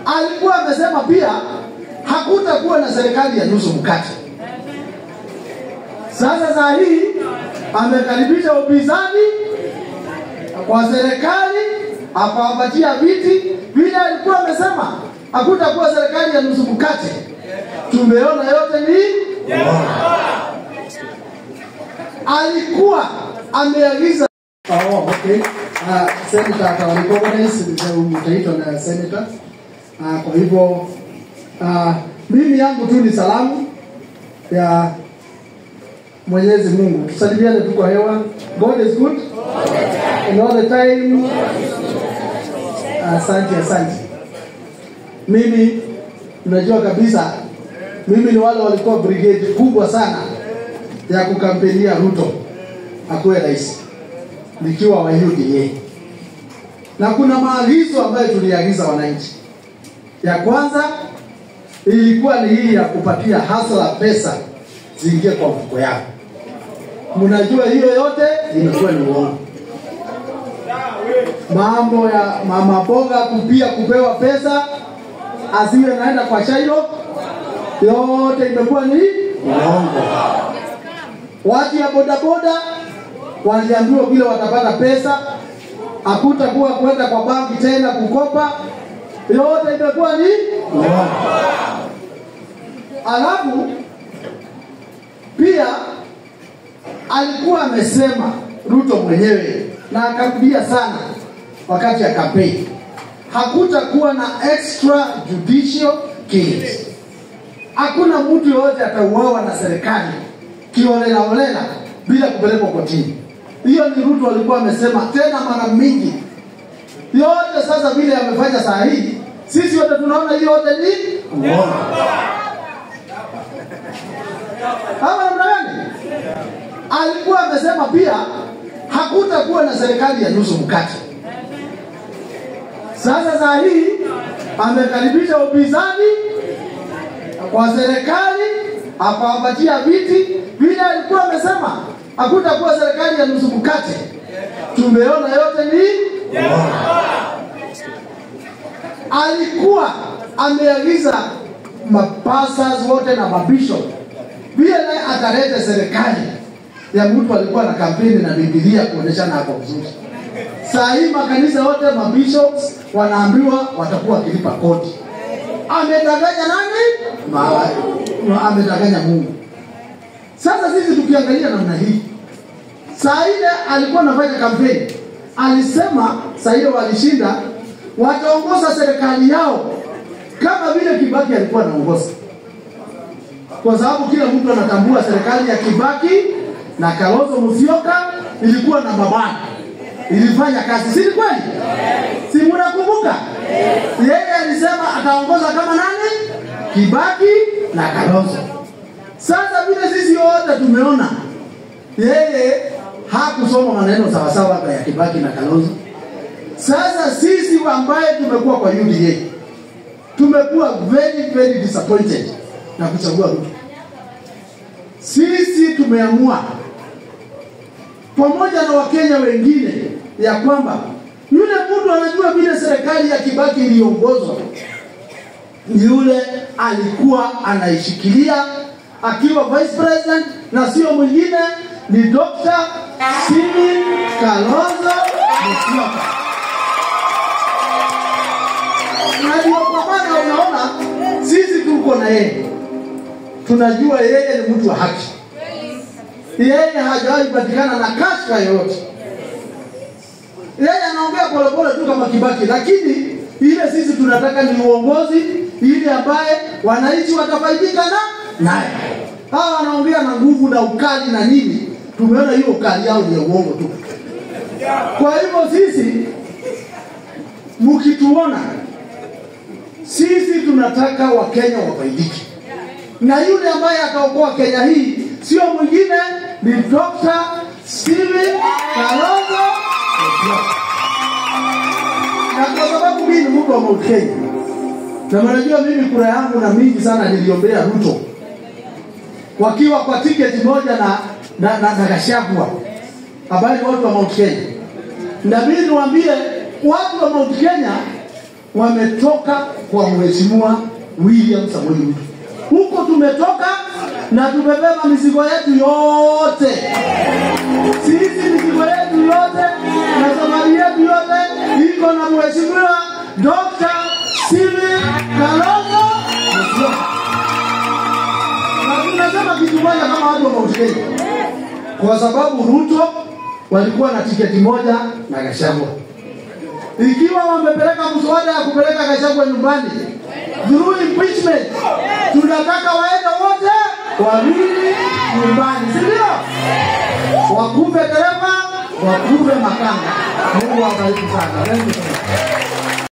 alikuwa amesema pia hakutakuwa na serikali ya nusu mkate. Sasa saa hii amekaribisha upinzani kwa serikali, akawapatia viti vile alikuwa amesema hakutakuwa serikali ya nusu mkate. Tumeona yote ni alikuwa ameagiza Oh, okay. Uh, senator atawarecognize mtaitwa na senator. Uh, kwa hivyo uh, mimi yangu tu ni salamu ya Mwenyezi Mungu. Tusalimiane tu kwa hewa. God is good. And all the time. Asante, asante. Mimi unajua kabisa mimi ni wale walikuwa brigade kubwa sana ya kukampenia Ruto akuwe rais nikiwa wa UDA, na kuna maagizo ambayo tuliagiza wananchi. Ya kwanza ilikuwa ni hii ya kupatia hasla pesa ziingie kwa mfuko yao. Mnajua hiyo yote imekuwa ni uongo. Mambo ya mama boga kupia kupewa pesa asiwe naenda kwa Shailo, yote imekuwa ni uongo. Watu ya bodaboda waliambiwa vile watapata pesa, hakutakuwa kwenda kwa banki tena kukopa, yote imekuwa ni uongo. Alafu pia alikuwa amesema Ruto mwenyewe na akarudia sana wakati ya kampeni, hakutakuwa na extra judicial killings. Hakuna mtu yoyote atauawa na serikali kiolela olela bila kupelekwa kotini. Hiyo ni Ruto alikuwa amesema tena mara mingi. Yote sasa vile amefanya saa hii, sisi wote tunaona hiyo yote ni uongo. Ama namna gani? Alikuwa amesema pia hakutakuwa na serikali ya nusu mkate. Sasa saa hii amekaribisha upinzani kwa serikali, akawapatia viti vile alikuwa amesema hakutakuwa serikali ya nusu mkate. Tumeona yote ni alikuwa ameagiza mapasas wote na mabishop vile naye atalete serikali ya mtu alikuwa na kampeni na Biblia kuonyeshana hapo vizuri. Saa hii makanisa yote mabishops wanaambiwa watakuwa wakilipa kodi. Amedanganya nani? Ma, ma, amedanganya Mungu. Sasa sisi tukiangalia namna hii, saa ile alikuwa anafanya kampeni, alisema saa ile walishinda, wataongoza serikali yao kama vile Kibaki alikuwa anaongoza, kwa sababu kila mtu anatambua serikali ya Kibaki na Kalonzo Musyoka ilikuwa na mabana, ilifanya kazi, si ni kweli? Si mnakumbuka? Yeye alisema ataongoza kama nani? Kibaki na Kalonzo. Sasa vile sisi wote tumeona yeye hakusoma maneno sawasawa hapa ya Kibaki na Kalonzo. Sasa sisi ambaye tumekuwa kwa UDA tumekuwa very very disappointed na kuchagua Ruto. Sisi tumeamua pamoja na Wakenya wengine ya kwamba yule mtu anajua vile serikali ya Kibaki iliongozwa, yule alikuwa anaishikilia akiwa vice president na sio mwingine ni Dr. Stephen Kalonzo Musyoka. Na ndio kwa maana unaona sisi tuko na yeye, tunajua yeye ni mtu wa haki, yeye hajawahi patikana na kashfa yoyote. Yeye anaongea polepole tu kama Kibaki, lakini ile sisi tunataka ni uongozi ile ambaye wananchi watafaidika na naye. Hawa wanaongea na nguvu na ukali na nini, tumeona hiyo ukali yao ni ya uongo tu. Kwa hivyo sisi mkituona, sisi tunataka Wakenya wafaidike, na yule ambaye ataokoa Kenya hii sio mwingine ni Dr. Stephen Kalonzo Musyoka. Na kwa sababu mimi ni mtu wa Mount Kenya na mnajua mimi kura yangu na mingi sana niliombea Ruto wakiwa kwa tiketi moja na na, na, na Gachagua ambaye ni watu wa Mount Kenya. Na mimi niwaambie watu wa Mount Kenya wametoka kwa mheshimiwa William Samoei Ruto. Huko tumetoka na tumebeba mizigo yetu yote, sisi mizigo yetu yote na safari yetu yote iko na mheshimiwa Dr. Steven Kalonzo Musyoka. Na tunasema kitu moja kama watu wa Mount Kenya, kwa sababu Ruto walikuwa na tiketi moja na Gachagua. Ikiwa wamepeleka mswada ya kupeleka Gachagua nyumbani through impeachment, tunataka waende wote wawili nyumbani, si ndio? Wakufe dereva, wakufe makanga. Mungu awabariki sana. Thank you so much.